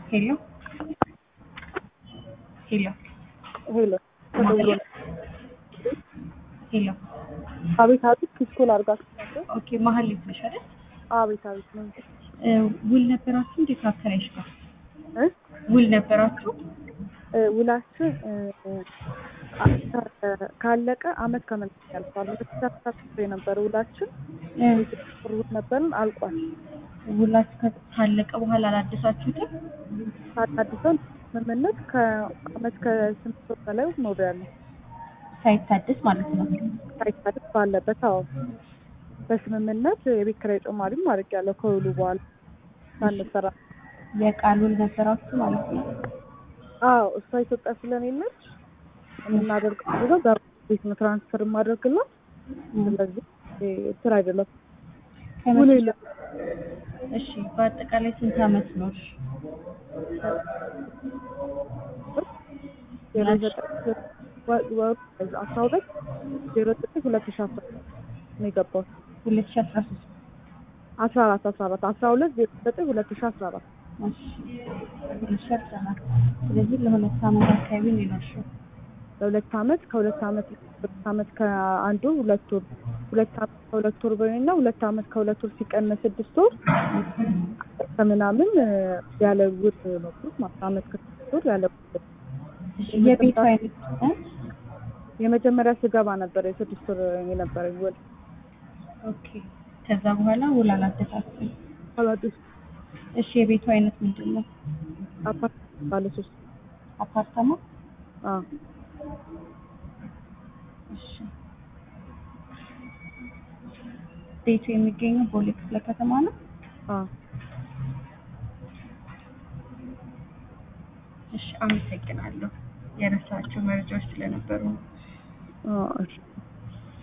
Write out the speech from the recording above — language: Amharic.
ሄሎ ሄሎ ሄሎ ተደውሎ ሄሎ አቤት አቤት ኪስኮል አድርጋችሁ ነበር? ኦኬ መሀል ልጅ ነሽ አይደል? አቤት አቤት ነው እ ውል ነበራችሁ እንዴ ከአከራይሽ ጋር እ ውል ነበራችሁ? እ ውላችን እ አ- ካለቀ አመት ከመንት ያልፋል። ሁለት የነበረ ውላችን እ ጥሩ ነበርን አልቋል። ውላችሁ ከ- ካለቀ በኋላ አላደሳችሁትም? አዲሰን ስምምነት ከአመት ከስምንት ወር በላይ ኖሬያለሁ። ሳይታደስ ማለት ነው። ሳይታደስ ባለበት አዎ፣ በስምምነት የቤት ኪራይ ጭማሪም አድርጌያለሁ ከውሉ በኋላ ሳንሰራ የቃል ውል ነበራችሁ ማለት ነው። አዎ እሷ ኢትዮጵያ ስለሌለች የምናደርገው ብዙ በቤት ነው ትራንስፈር የማደርግላት። ስለዚህ ስራ አይደለም ውል ከመቼ- የለም። እሺ በአጠቃላይ ስንት አመት ነው? ዜሮ ዘጠኝ ወ- ወሩ አስራ ሁለት ዜሮ ዘጠኝ ሁለት ሺ አስራ ነው የገባሁት። ሁለት ሺ አስራ ሶስት አስራ አራት አስራ አራት አስራ ሁለት ዜሮ ዘጠኝ ሁለት ሺ አስራ አራት እሺ ሁለት ሺ አስራ አራት ስለዚህ ለሁለት አመት አካባቢ ነው የኖርሽው። ለሁለት አመት ከሁለት አመት ሁለት አመት ከአንዱ ሁለት ወር ሁለት አመት ከሁለት ወር በይና ሁለት አመት ከሁለት ወር ሲቀነስ ስድስት ወር ከምናምን እ፣ ያለ ውል ኖርኩት ማለት አመት ከስድስት ወር ያለ ውል የቤቱ አይነት እ? የመጀመሪያ ስገባ ነበር የስድስት ወር የነበረኝ ውል ኦኬ ከዛ በኋላ ውል አላደሳችሁም። አላዲስ እሺ የቤቱ አይነት ምንድን ነው? አፓርት ባለ ሶስት አፓርታማ? አዎ እሺ ቤቱ የሚገኘው ቦሌ ክፍለ ከተማ ነው። አዎ እሺ አመሰግናለሁ። የረሳቸው መረጃዎች ስለነበሩ ነው። አዎ እሺ